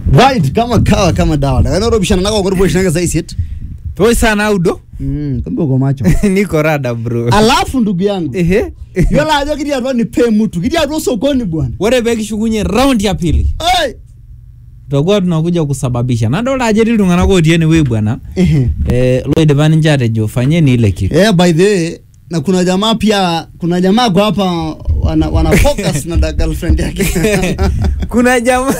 right kama kawa kama dawa ndakanaropishana nako koriposhinake saisit Poi sana audo. mm, kumbe uko macho Niko rada bro. alafu ndugu yangu Ehe. yiolo ajo kiti atua nipe mtu kiti atua sokoni bwana Ore pekishukunye round ya pili. Ai! Tutakuwa tunakuja kusababisha. Nadolta ajo etii iltung'anak otii enewueji bwana. Ehe. Eh, loidipa ninche atejo fanyeni ile kitu. Eh, by the way na kuna jamaa pia kuna jamaa kwa hapa wana, wana focus na da girlfriend yake Kuna jamaa.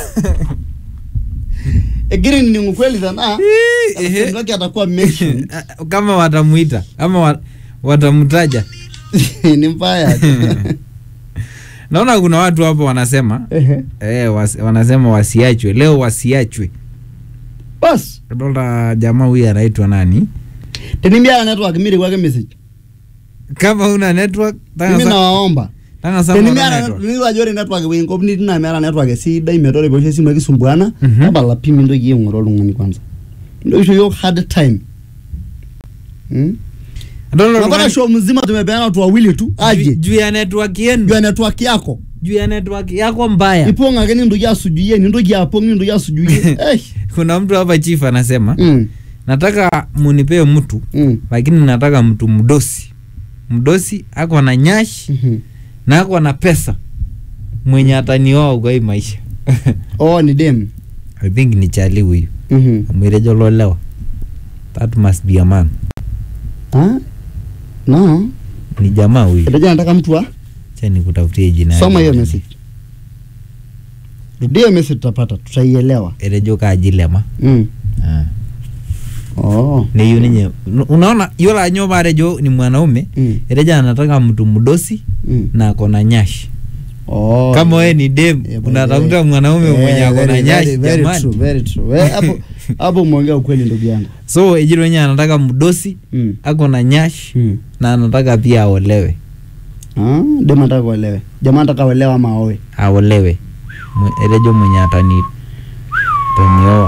egiri ni ukweli sana Ehe. girlfriend wake atakuwa mention Kama watamuita ama wa- watamtaja. ni mbaya Naona kuna watu hapo wanasema Ehe. eh, wasi, wanasema wasiachwe leo, wasiachwe. bas Nadolta jamaa huyu anaitwa nani? tenimiara network miri kwake message Kama una network tanga mimi sa- nawaomba tanga sa tenimiara network. nilo ajo ore network ewuei nkop nitii naa meeta network esidai metaa ore peoshi esimu akisumbuana Mhm. tapala pi mintoki aing'ura oltung'ani kwanza mintoki aisho yiok hard time Hmm? Nadolta Unapata oltung'ani- show mzima tumepeana watu wawili tu juu- aje juu ya network yenu juu ya network yako juu ya network yako mbaya. ipong ake nintoki asujuyie nintoki apong nintoki asujuyie Eh. Kuna mtu hapa chief anasema Mm, nataka munipee mtu mm, lakini nataka mtu mdosi, mdosi ako na nyashi mhm. na ako na pesa mwenye atanioa kwa hii maisha. oh ni dem I think ni chali huyu Mhm. amwirejo lolewa. That must be a man. Ah? no Ni jamaa huyu. itaja nataka mtu wa Acha nikutafutie jina. soma yake. hiyo message rudia hiyo message tutapata tutaielewa Erejo kajilema. mm. Ah. oh. Niyu ninye. Unaona yola anyo marejo ni mwanaume. mm. Ereja anataka mtu mdosi mm. na ako na nyashi. oh. Kama wewe ni dem Yeah, by unatafuta the way. mwanaume Eh, mwenye ako na very, nyashi very, very true, jamani. very true. Eh, hapo hapo umeongea ukweli ndugu yangu So ejiro wenye anataka mdosi mm. ako na nyashi mm. na anataka pia aolewe. ah, dem anataka kuolewe jamaa anataka kuolewa ama aoe Aolewe. Mwe- Erejo mwenye atani tanioa.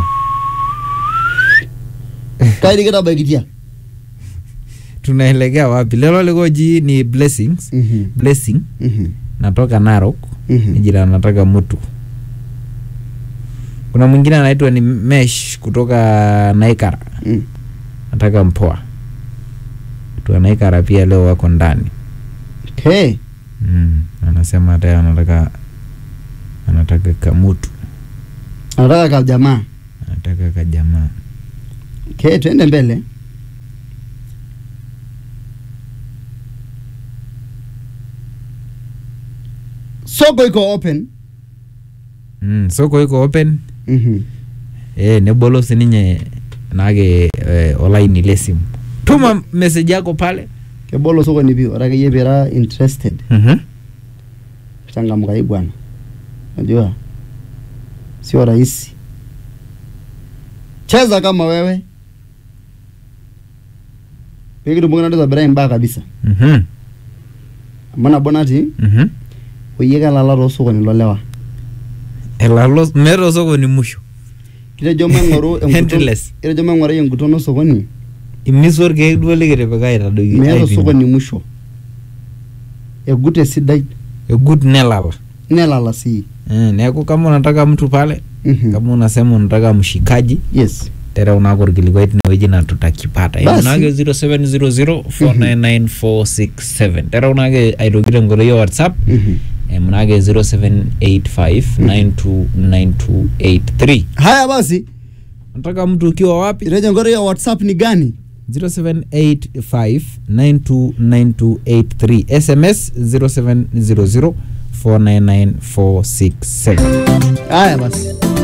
kaidi kitabaikitia Tunaelekea wapi? Lelo likoji ni blessings. Mhm. Blessing Mhm. natoka Narok. Mhm. Ejira anataka mtu. Kuna mwingine anaitwa ni Mesh kutoka Naikara. Mm. Nataka mpoa. Watu wa Naikara pia leo wako ndani. Okay. Mm. Anasema hata anataka anataka kamutu, anataka ka jamaa anataka kajamaa. okay, tuende mbele soko iko open Mm. Soko iko open. Mhm. Eh, nebolo sininye nake eh, olaini le simu. Tuma message yako pale. kebolo soko ni pio ore akeyie pira interested Mhm. changamka hii bwana najua sio rahisi cheza kama wewe pikitumoki natobirai mbaa kabisa Mhm. amu nabo natii Mhm. oyie kelala toosokoni lolewa Elalo meeta osokoni musho. kitejo maing'oru enguton Endless. kitejo maing'urai enguton osokoni Imisu orkeek duo likitipika aitadoiki. meeta aipim. osokoni musho egut esidai Egut nelala. nelala sii Eh, neeku kama unataka mtu pale, Mhm. kama unasema unataka mshikaji, yes tereu nako orkilikuai tinewueji na tutakipata. Basi. Imunake 0700499467. Tereu nake aitoki tenkoitoi ya WhatsApp. Mhm. Imunake 0785929283. haya basi Unataka mtu ukiwa wapi? itejo nkoitoi ya whatsapp ni gani 0785929283. SMS 0700499467. haya basi